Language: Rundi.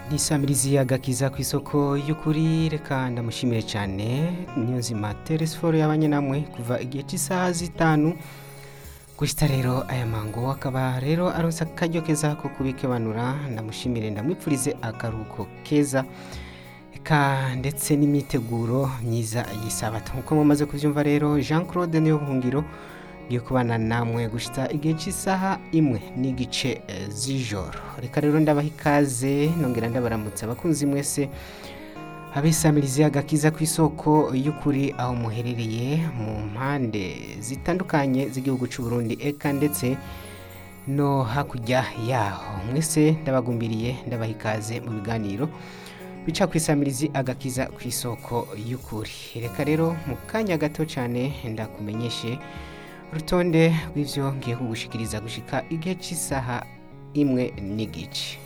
nisamirizi agakiza ku isoko y'ukuri reka ndamushimire cyane niyonzima teresiforo yabanye namwe kuva igihe cy'isaha zitanu gushita rero aya mango akaba rero aronse akaryo keza ko kubikebanura ndamushimire ndamwipfurize akaruhuko keza eka ndetse n'imyiteguro myiza y'isabato nk'uko mumaze kubyumva rero jean claude niyo buhungiro ngiye kubana namwe gushita igihe cy'isaha imwe n'igice eh, z'ijoro reka rero ndabaha ikaze nongera ndabaramutsa abakunzi mwese abisamirizi agakiza ku isoko y'ukuri aho muherereye mu mpande zitandukanye z'igihugu cy'u Burundi eka ndetse no hakurya yaho mwese ndabagumbiriye ndabaha ikaze mu biganiro bica ku isamirizi agakiza ku isoko y'ukuri reka rero mu kanya gato cyane ndakumenyeshe urutonde rw'ivyo ngiye kugushikiriza gushika igihe cy'isaha imwe n'igice